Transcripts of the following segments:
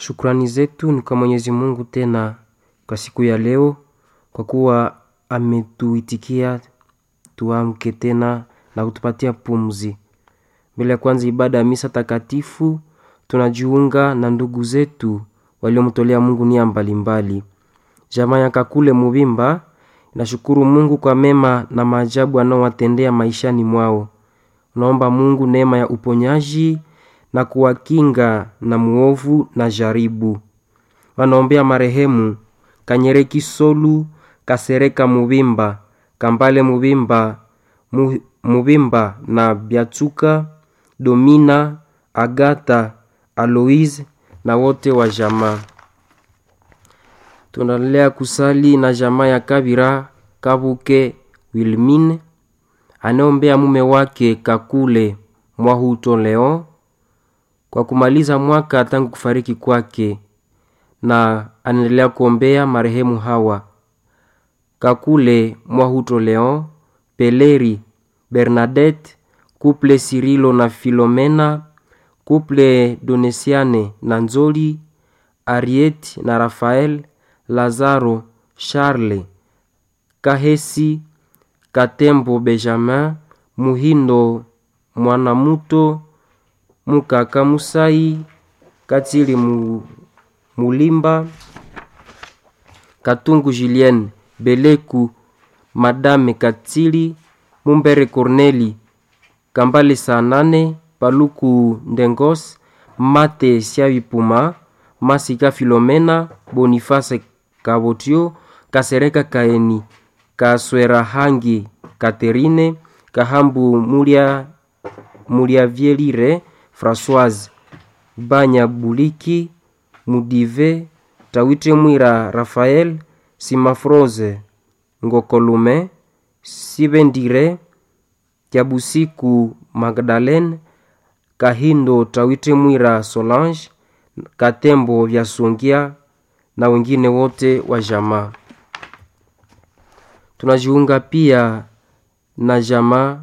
Shukrani zetu ni kwa Mwenyezi Mungu tena kwa siku ya leo, kwa kuwa ametuitikia tuamke tena na kutupatia pumzi. Mbele ya kwanza ibada ya misa takatifu, tunajiunga na ndugu zetu waliomtolea Mungu nia mbalimbali. Jamaa ya Kakule Mubimba inashukuru Mungu kwa mema na maajabu anaowatendea maishani mwao. Naomba Mungu neema ya uponyaji na kuwakinga na muovu na jaribu. Wanaombea marehemu Kanyereki Solu, Kasereka Mubimba, Kambale Mubimba, Mu- Mubimba na Byatsuka, Domina, Agata, Aloise na wote wa jamaa. Tunaendelea kusali na jamaa ya Kabira Kabuke Wilmine anaombea mume wake Kakule Mwahuto Leon kwa kumaliza mwaka tangu kufariki kwake, na anaendelea kuombea marehemu hawa Kakule Mwahuto Leon, Peleri Bernadette, Couple Sirilo na Filomena, Couple Donesiane na Nzoli, Ariet na Rafael, Lazaro, Charles, Kahesi, Katembo Benjamin, Muhindo Mwanamuto, Mukaka Musai, Katili Mu- Mulimba, Katungu Julien, Beleku, Madame Katili, Mumbere Corneli, Kambale Sanane, Paluku Ndengos, Mate Siavipuma, Masika Filomena, Boniface Kabotio, Kasereka Kaeni, Kaswera Hangi Katerine, Kahambu Mulia Muliavielire, Françoise Banya Buliki, Mudive, Tawite Mwira Rafael, Simafroze Ngokolume, Sibendire, Kiabusiku Magdalene, Kahindo Tawite Mwira Solange, Katembo Vyasongia na wengine wote wa jamaa. Tunajiunga pia na jamaa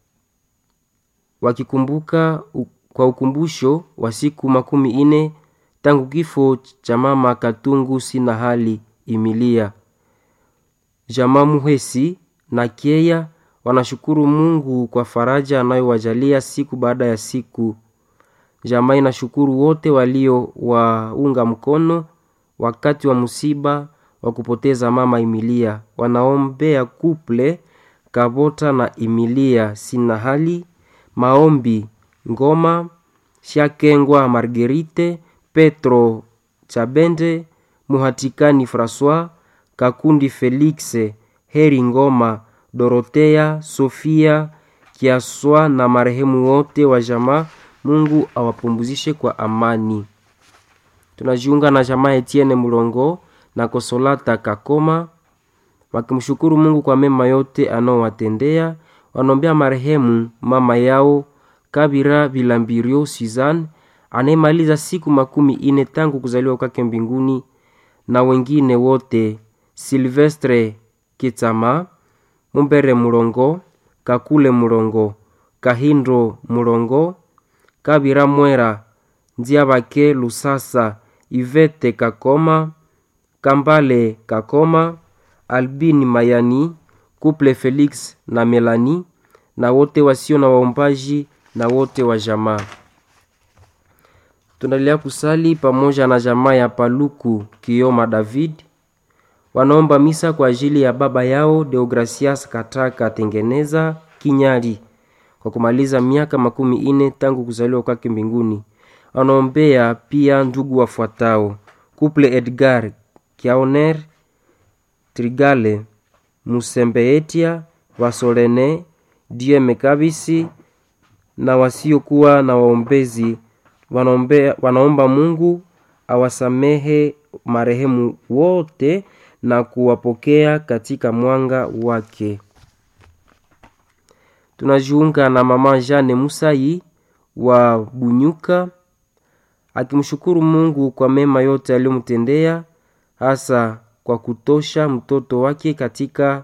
wakikumbuka u- kwa ukumbusho wa siku makumi ine tangu kifo cha mama Katungu sina hali Imilia. Jamaa Muhesi na Kieya wanashukuru Mungu kwa faraja anayowajalia siku baada ya siku. Jamaa inashukuru wote waliowaunga mkono wakati wa msiba wa kupoteza mama Imilia. Wanaombea kuple Kabota na Imilia sina hali maombi Ngoma Shakengwa Margerite Petro Chabende Muhatikani Francois Kakundi Felix Heri Ngoma Dorotea Sofia Kiaswa na marehemu wote wa jamaa. Mungu awapumzishe kwa amani. Tunajiunga na jamaa Etienne Mulongo na Kosolata Kakoma wakimshukuru Mungu kwa mema yote anaowatendea. Wanaombea marehemu mama yao Kabira Bilambirio Suzanne anayemaliza siku makumi ine tangu kuzaliwa kwake mbinguni, na wengine wote Silvestre Kitsama, Mumbere Mulongo, Kakule Mulongo, Kahindo Mulongo, Kabira Mwera, Nziabake Lusasa, Ivete Kakoma, Kambale Kakoma, Albini Mayani, Couple Felix na Melani na wote wasio na waombaji na wote wa jamaa. Tunaendelea kusali pamoja na jamaa ya Paluku Kioma David wanaomba misa kwa ajili ya baba yao Deogracias Kataka Tengeneza Kinyari kwa kumaliza miaka makumi ine tangu kuzaliwa kwake mbinguni. Wanaombea pia ndugu wafuatao: Couple Edgar Kiaoner Trigale Musembeetia Vasolene Die Mekabisi na wasiokuwa na waombezi wanaombea, wanaomba Mungu awasamehe marehemu wote na kuwapokea katika mwanga wake. Tunajiunga na mama Jane Musai wa Bunyuka akimshukuru Mungu kwa mema yote aliyomtendea hasa kwa kutosha mtoto wake katika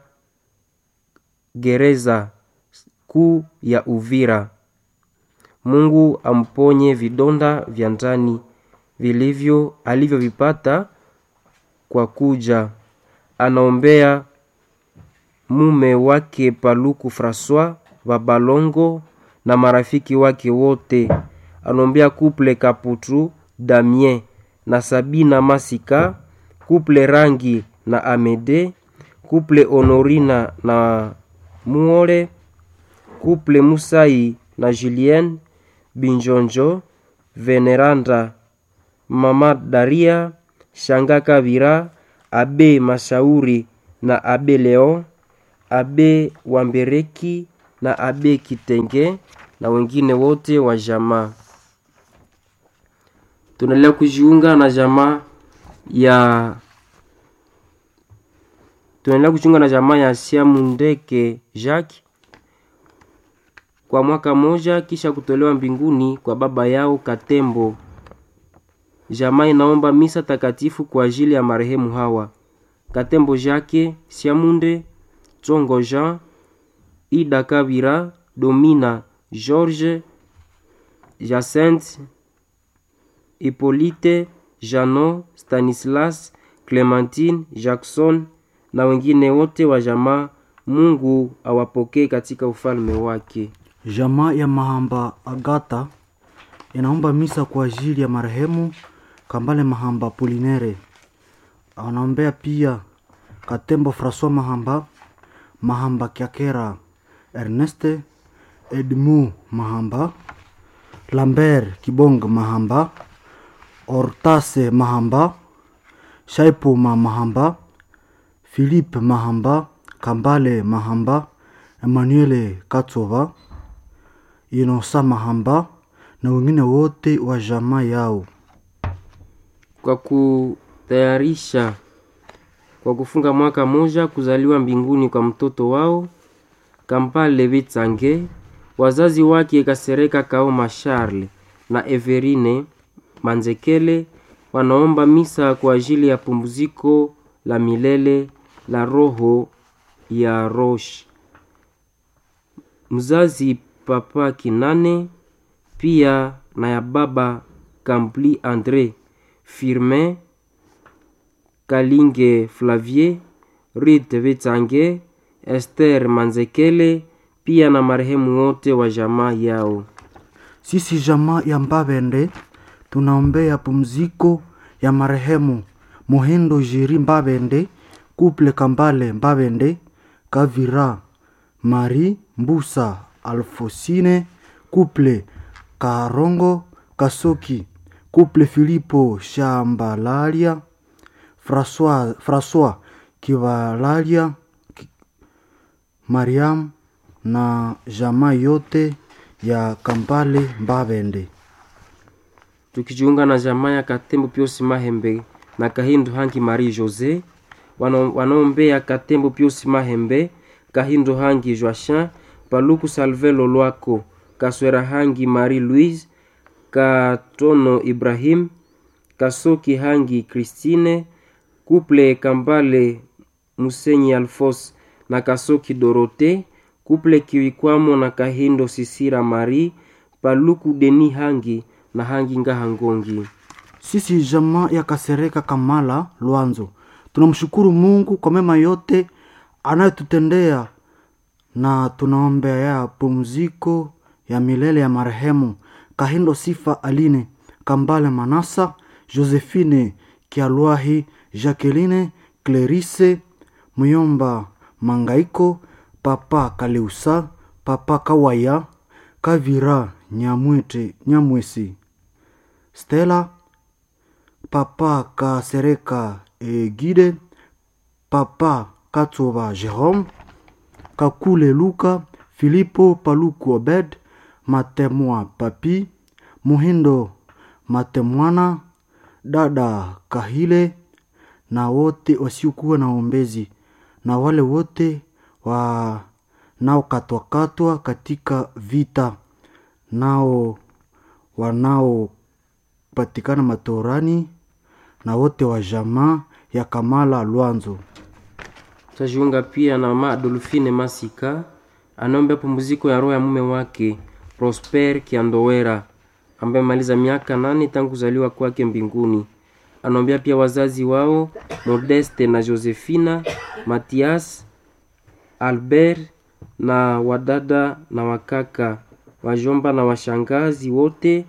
gereza kuu ya Uvira. Mungu amponye vidonda vya ndani vilivyo alivyovipata kwa kuja. Anaombea mume wake Paluku Francois Babalongo na marafiki wake wote. Anaombea kuple Kaputu Damien na Sabina Masika, kuple Rangi na Amede, kuple Honorina na Muore, kuple Musai na Julien Binjonjo, Veneranda Mama Daria, Shanga Kavira, Abe Mashauri na Abe Leon, Abe Wambereki na Abe Kitenge na wengine wote wa jamaa. Tunaendelea kujiunga na jamaa ya tunaendelea kujiunga na jamaa ya Siamundeke Jacques kwa mwaka moja kisha kutolewa mbinguni kwa baba yao Katembo. Jamaa inaomba misa takatifu kwa ajili ya marehemu hawa: Katembo Jacques Siamunde, Tsongo Jean, Ida Kabira, Domina George, Jacinthe, Hippolyte, Jano, Stanislas, Clementine, Jackson na wengine wote wa jamaa. Mungu awapokee katika ufalme wake. Jamaa ya Mahamba Agata inaomba misa kwa ajili ya marehemu Kambale Mahamba Polinere. Anaombea pia Katembo Francois Mahamba, Mahamba Kiakera Erneste, Edmu Mahamba, Lambert Kibong Mahamba, Ortase Mahamba, Shaipuma Mahamba, Philippe Mahamba, Kambale Mahamba, Emmanuel Katsova, Inosa Mahamba na wengine wote wa jamaa yao. Kwa kutayarisha kwa kufunga mwaka moja kuzaliwa mbinguni kwa mtoto wao Kampale Vitsange, wazazi wake Kasereka Kaoma Charles na Everine Manzekele wanaomba misa kwa ajili ya pumziko la milele la roho ya Rosh mzazi Papa Kinane pia na ya baba Kampli Andre Firmin Kalinge Flavier Rite Vitsange Esther Manzekele pia na marehemu wote wa jamaa yao. Sisi jamaa ya Mbabende tunaombea pumziko ya marehemu Muhindo Jiri Mbabende, Kuple Kambale Mbabende, Kavira Mari Mbusa Alfosine, Kuple Karongo Kasoki, Kuple Filipo Shambalalia, François, François Kivalalia, Ki- Mariam na jamaa yote ya Kambale Mbabende. tukijiunga na jamaa ya Katembo Piosi Mahembe na Kahindu Hangi Marie Jose wano- wanaombea Katembo Piosi Mahembe, Kahindu Hangi Joachin, Paluku Salvelo Lwako, Kaswera Hangi Marie Louise, Katono Ibrahim, Kasoki Hangi Christine, Kuple Kambale Musenyi Alfos na Kasoki Dorote, Kuple Kiwikwamo na Kahindo Sisira Marie, Paluku Deni Hangi na Hangi Ngaha Ngongi. Sisi jamaa ya Kasereka Kamala Lwanzo tunamshukuru Mungu kwa mema yote anayotutendea na tunaombea ya pumziko ya milele ya marehemu Kahindo Sifa Aline Kambale Manasa Josephine Kialwahi Jacqueline Clerise Muyomba Mangaiko Papa Kaleusa Papa Kawaya Kavira Nyamwete Nyamwesi Stella Papa Kasereka e Guide, Papa Katsoba Jerome, Kakule Luka, Filipo Paluku Obed, Matemwa Papi, Muhindo Matemwana, Dada Kahile na wote wasiokuwa na ombezi na wale wote wanaokatwakatwa katika vita nao wanaopatikana matorani na wote wa jamaa ya Kamala Lwanzo. Tutajiunga pia na mama Adolfine Masika anaombea pumziko ya roho ya mume wake Prosper Kiandowera ambaye amemaliza miaka nane tangu kuzaliwa kwake mbinguni. Anaombea pia wazazi wao Modeste na Josephina, Matias, Albert na wadada na wakaka, wajomba na washangazi wote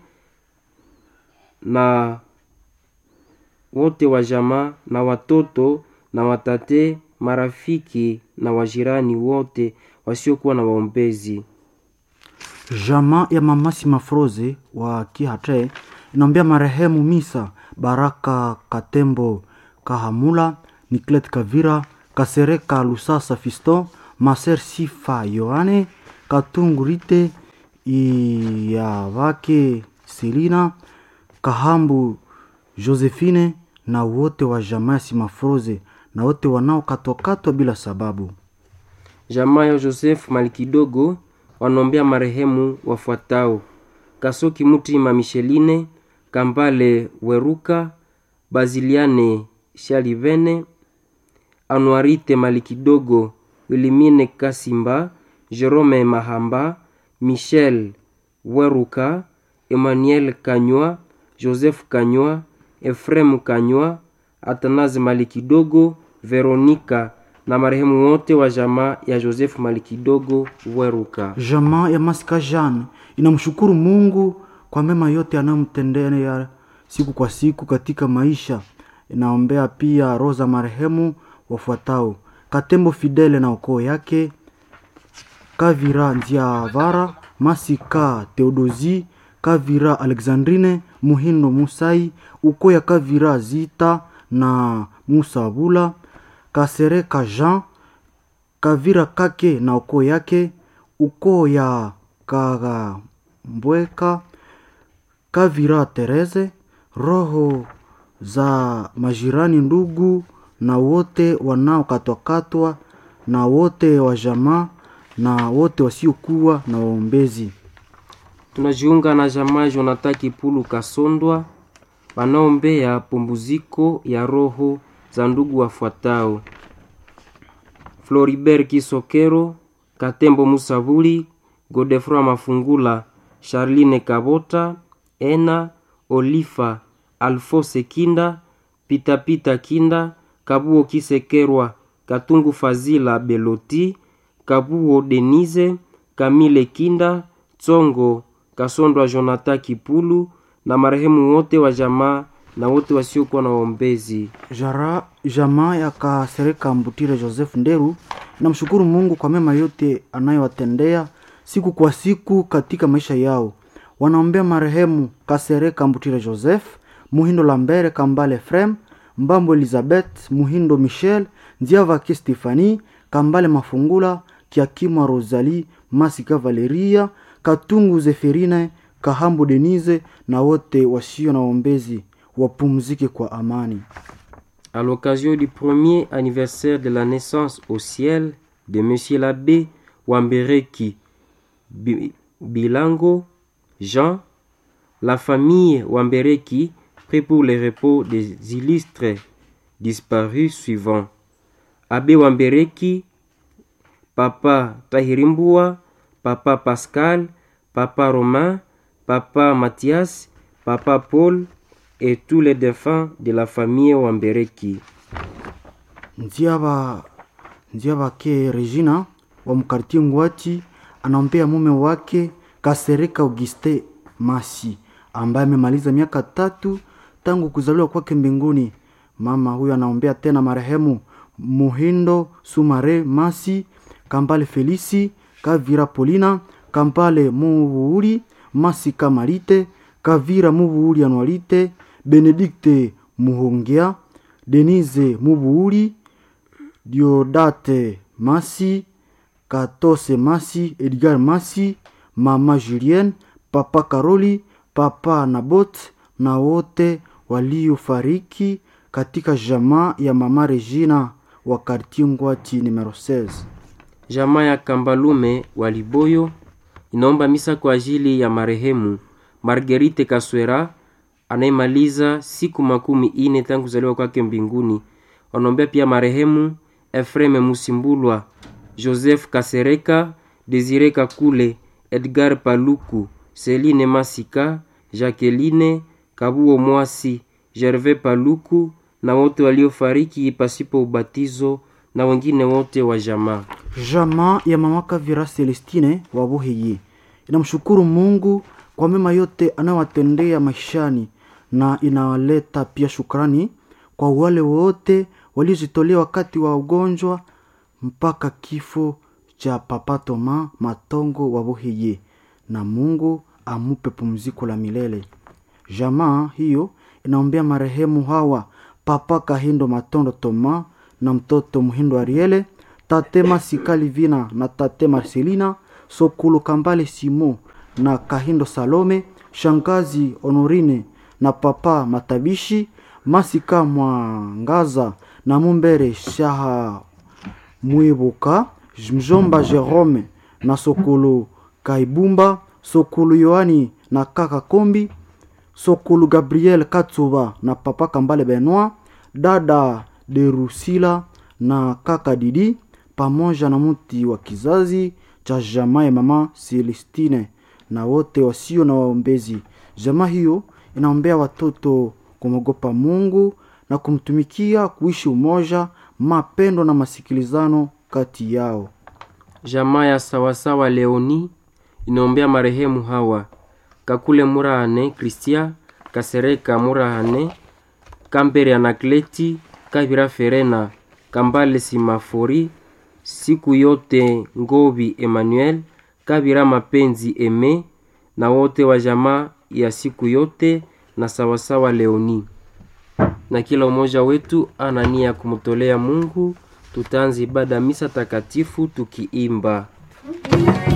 na wote wa jamaa na watoto na watate, marafiki na wajirani wote wasiokuwa na waombezi. Jamaa ya mamasi mafroze wa Kihatre inaombea marehemu Misa Baraka Katembo Kahamula, Niklet Kavira, Kasereka Lusasa Fiston, Maser Sifa Yohane, Katungu Rite Iyavake Selina, Kahambu Josephine na wote wa jamaa ya Simafroze na wote wanaokatwakatwa bila sababu. Jamaa ya Joseph Malikidogo wanaombea marehemu wafuatao: Kasoki Mutima Micheline, Kambale Weruka, Baziliane Shalivene, Anuarite Malikidogo, Wilimine Kasimba, Jerome Mahamba, Michel Weruka, Emmanuel Kanywa, Joseph Kanywa, Efrem Kanywa, Atanaze Malikidogo, Veronika na marehemu wote wa jamaa ya Joseph Malikidogo Weruka. Jamaa ya Masika Jean inamshukuru Mungu kwa mema yote anayomtendea siku kwa siku katika maisha. Inaombea pia roho za marehemu wafuatao: Katembo Fidele na ukoo yake, Kavira Nziavara, Masika Theodosi, Kavira Alexandrine, Muhindo Musai, ukoo ya Kavira Zita na Musa Bula, Kasereka Jean, Kavira Kake na ukoo yake, ukoo ya Kagambweka, Kavira Tereze, roho za majirani, ndugu na wote wanaokatwakatwa na wote wa jamaa na wote wasiokuwa na waombezi. Tunajiunga na jamaa Jonathan Kipulu Kasondwa wanaombea pumbuziko ya roho za ndugu wafuatao: Floribert Kisokero, Katembo Musabuli, Godefroy Mafungula, Charline Kabota, Ena Olifa, Alfose Kinda, Pitapita Kinda, Kabuo Kisekerwa, Katungu Fazila Beloti, Kabuo Denise, Kamile Kinda, Tsongo Kasondwa Jonathan Kipulu na marehemu wote wa jamaa na wote wasiokuwa na waombezi. Jara, jamaa ya Kasereka Mbutire Joseph Nderu namshukuru Mungu kwa mema yote anayowatendea siku kwa siku katika maisha yao. Wanaombea marehemu Kasereka Mbutire Joseph, Muhindo Lambere Kambale Frem, Mbambo Elizabeth, Muhindo Michel, Nziavake Stefani, Kambale Mafungula, Kiakimwa Rosalie, Masika Valeria, Katungu Zeferine, Kahambu Denise na wote wasio na waombezi wapumzike kwa amani. À l'occasion du premier anniversaire de la naissance au ciel de Monsieur l'abbé Wambereki Bi- Bilango Jean, la famille Wambereki prie pour le repos des illustres disparus suivants. Abbé Wambereki, Papa Tahirimbua, Papa Pascal, Papa Romain, Papa Mathias, Papa Paul et tous les défunts de la famille Wambereki. Nziaba Nziabake Regina wa mkartie Ngwati anaombea mume wake Kasereka Auguste Masi ambaye amemaliza miaka tatu tangu kuzaliwa kwake mbinguni. Mama huyo anaombea tena marehemu Muhindo Sumare Masi, Kambale Felisi, Kavira Polina, Kambale Mubuuli, Masi Kamalite, Kavira Mubuuli Anualite, Benedikte Muhongea, Denise Mubuuli, Diodate Masi, Katose Masi, Edgar Masi, Mama Julienne, Papa Karoli, Papa Nabot na wote waliofariki katika jamaa ya Mama Regina wa kartie Ngwati numero 16. Jamaa ya Kambalume wa Liboyo inaomba misa kwa ajili ya marehemu Marguerite Kaswera anayemaliza siku makumi ine tangu kuzaliwa kwake mbinguni. Wanaombea pia marehemu Efreme Musimbulwa, Joseph Kasereka, Desire Kakule, Edgar Paluku, Celine Masika, Jacqueline Kabuo Mwasi, Gervais Paluku na wote waliofariki pasipo ubatizo na wengine wote wa jamaa. Jamaa ya mama Kavira Celestine wa Buhiyi inamshukuru Mungu kwa mema yote anayowatendea maishani na inawaleta pia shukrani kwa wale wote waliojitolea wakati wa ugonjwa mpaka kifo cha Papa Toma Matongo wa Buhiyi, na Mungu amupe pumziko la milele. Jamaa hiyo inaombea marehemu hawa Papa Kahindo Matondo Toma na mtoto Muhindo Ariele, tate Masikali Vina na tate Marcelina Sokulu Kambale Simo na Kahindo Salome, shangazi Honorine na papa Matabishi Masika Mwangaza na Mumbere Shaha Mwibuka mjomba Jerome na Sokulu Kaibumba Sokulu Yohani na kaka Kombi Sokulu Gabriel Katsuba na papa Kambale Benoit dada Derusila na kaka Didi pamoja na mti wa kizazi cha jamaa ya mama Celestine na wote wasio na waombezi. Jamaa hiyo inaombea watoto kumwogopa Mungu na kumtumikia, kuishi umoja, mapendo na masikilizano kati yao. Jamaa ya sawasawa Leoni inaombea marehemu hawa Kakule Murahane Kristia Kasereka Murahane Kambere Anakleti Kabira Ferena Kambale Simafori siku yote Ngobi Emmanuel Kabira Mapenzi Eme na wote wa jamaa ya siku yote na sawasawa Leoni. Na kila umoja wetu ana nia ya kumtolea Mungu. Tutaanza ibada misa takatifu tukiimba